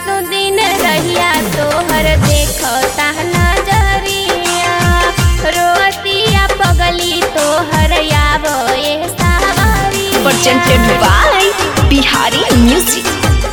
रातों दिन रहिया तोहर देखो नजरिया रोतिया पगली तोहर याब ए सावरी presented by Bihari Music.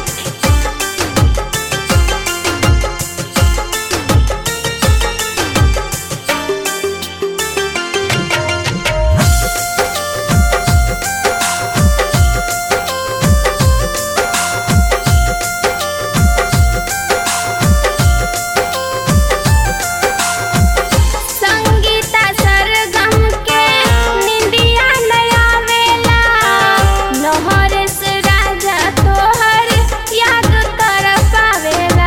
Sangeeta सरगम के निंदिया नया वेला नहर से राजा तोहर याद कर पावेला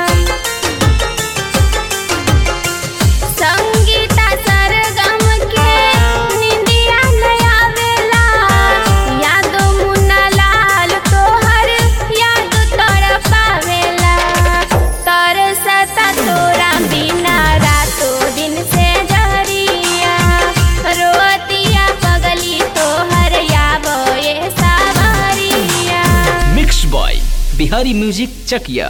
संगीता सरगम के निंदिया नया वेला याद मुन्ना लाल तोहर याद कर पावेला तरसता तोरा बिना रातों दिन से जरिया रोतिया पगली तोहर याब ए सावरिया mix by Bihari music Chakiya